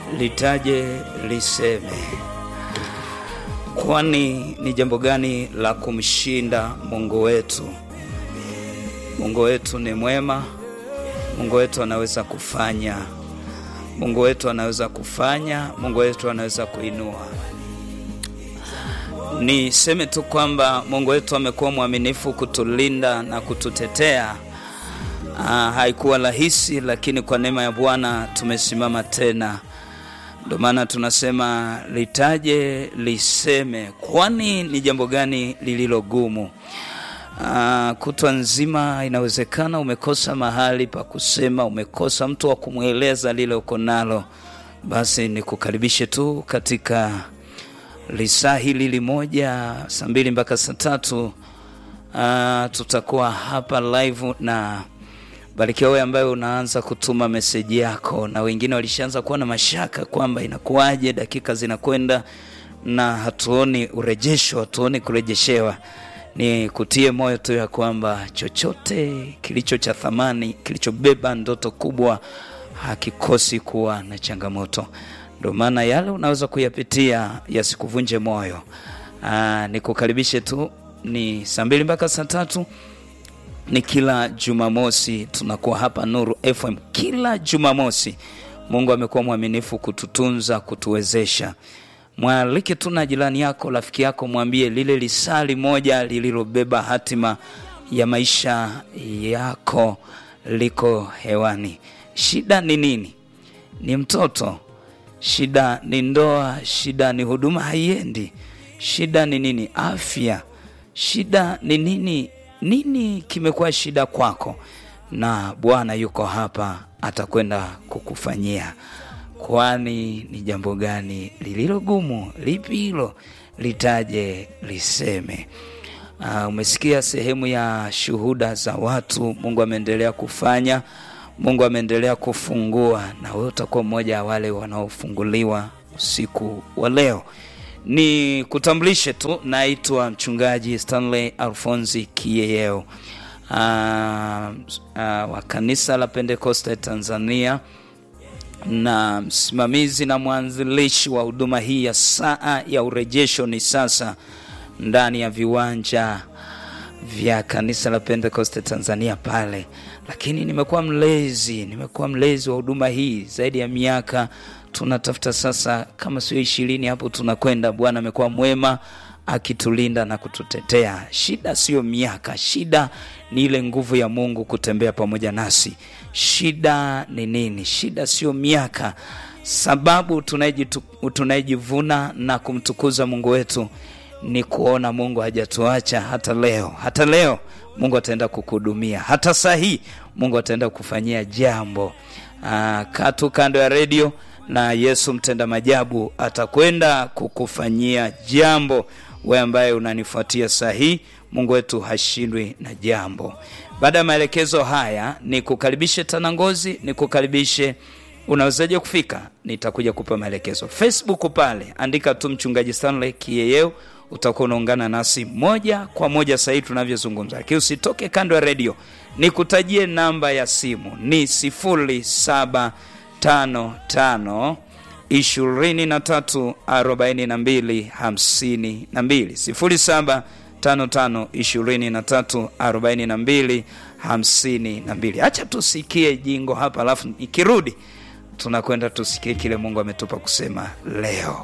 litaje liseme. Kwani ni jambo gani la kumshinda Mungu wetu? Mungu wetu ni mwema. Mungu wetu anaweza kufanya. Mungu wetu anaweza kufanya. Mungu wetu anaweza kuinua. Niseme tu kwamba Mungu wetu amekuwa mwaminifu kutulinda na kututetea. Ah, haikuwa rahisi, lakini kwa neema ya Bwana tumesimama tena. Ndio maana tunasema litaje liseme. Kwani ni jambo gani lililo gumu? Ah, kutwa nzima inawezekana umekosa mahali pa kusema, umekosa mtu wa kumweleza lile uko nalo. Basi nikukaribishe tu katika lisaa hili limoja, saa mbili mpaka saa tatu. Ah, tutakuwa hapa live na barikiwa wewe ambaye unaanza kutuma meseji yako, na wengine walishaanza kuwa na mashaka kwamba inakuwaje, dakika zinakwenda na hatuoni urejesho, hatuoni kurejeshewa. Ni kutie moyo tu ya kwamba chochote kilicho cha thamani, kilichobeba ndoto kubwa hakikosi kuwa na changamoto. Ndio maana yale unaweza kuyapitia yasikuvunje moyo. Aa, nikukaribishe tu, ni saa mbili mpaka saa tatu ni kila Jumamosi tunakuwa hapa Nuru FM kila Jumamosi. Mungu amekuwa mwaminifu kututunza, kutuwezesha. Mwalike tu na jirani yako, rafiki yako, mwambie lile lisali moja lililobeba hatima ya maisha yako liko hewani. Shida ni nini? Ni mtoto. Shida ni ndoa. Shida ni huduma haiendi. Shida ni nini? Afya. Shida ni nini? Nini kimekuwa shida kwako? Na Bwana yuko hapa, atakwenda kukufanyia. Kwani ni jambo gani lililo gumu? Lipi hilo? Litaje liseme. Uh, umesikia sehemu ya shuhuda za watu. Mungu ameendelea kufanya, Mungu ameendelea kufungua, na wewe utakuwa mmoja wa wale wanaofunguliwa usiku wa leo. Ni kutambulishe tu, naitwa mchungaji Stanley Alfonsi Kiyeyeo uh, uh, wa kanisa la Pentekoste Tanzania na msimamizi na mwanzilishi wa huduma hii ya saa ya urejesho ni sasa ndani ya viwanja vya kanisa la Pentekoste Tanzania pale, lakini nimekuwa mlezi, nimekuwa mlezi wa huduma hii zaidi ya miaka tunatafuta sasa kama sio ishirini hapo tunakwenda. Bwana amekuwa mwema akitulinda na kututetea. Shida sio miaka, shida ni ile nguvu ya Mungu kutembea pamoja nasi. Shida ni nini? Shida sio miaka, sababu tunayejivuna na kumtukuza Mungu wetu ni kuona Mungu hajatuacha hata leo. Hata leo Mungu ataenda kukuhudumia, hata saa hii Mungu ataenda kukufanyia jambo. Aa, kaa tu kando ya redio na Yesu mtenda majabu atakwenda kukufanyia jambo. We ambaye unanifuatia saa hii, Mungu wetu hashindwi na jambo. Baada ya maelekezo haya, ni kukaribishe Tanangozi, ni kukaribishe unawezaje kufika, nitakuja kupa maelekezo. Facebook pale andika tu mchungaji Stanley Kiyeyeo, utakuwa unaungana nasi moja kwa moja sasa hivi tunavyozungumza, lakini usitoke kando ya redio. Nikutajie namba ya simu ni sifuri saba tano tano ishirini na tatu arobaini na mbili hamsini na mbili sifuri saba tano tano ishirini na tatu arobaini na mbili hamsini na mbili. Acha tusikie jingo hapa, alafu ikirudi tunakwenda tusikie kile Mungu ametupa kusema leo.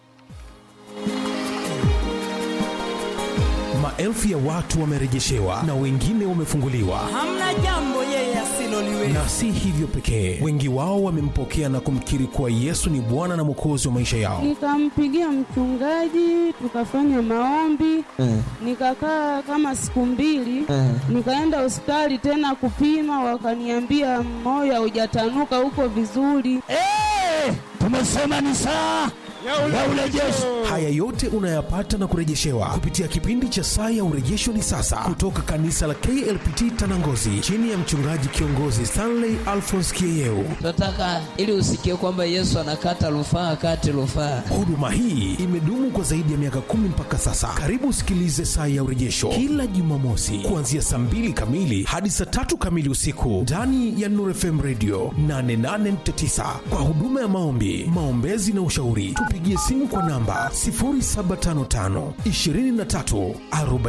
Maelfu ya watu wamerejeshewa na wengine wamefunguliwa. Hamna jambo yeye asiloliweza. Na si hivyo pekee, wengi wao wamempokea na kumkiri kuwa Yesu ni Bwana na Mwokozi wa maisha yao. Nikampigia mchungaji, tukafanya maombi Mm. nikakaa kama siku mbili Mm. nikaenda hospitali tena kupima, wakaniambia moyo haujatanuka, uko vizuri. Eh, tumesema ni saa ya urejesho. Haya yote unayapata na kurejeshewa kupitia kipindi cha Saa ya Urejesho ni sasa, kutoka kanisa la KLPT Tanangozi, chini ya mchungaji kiongozi Stanley Alphonse Kieyeu. Tunataka ili usikie kwamba Yesu anakata rufaa, kati rufaa. Huduma hii imedumu kwa zaidi ya miaka kumi mpaka sasa. Karibu usikilize Saa ya Urejesho kila Jumamosi kuanzia saa mbili kamili hadi saa tatu kamili usiku ndani ya Nuru FM Radio 88.9 kwa huduma ya maombi, maombezi na ushauri. Tupigie simu kwa namba 0755 23 40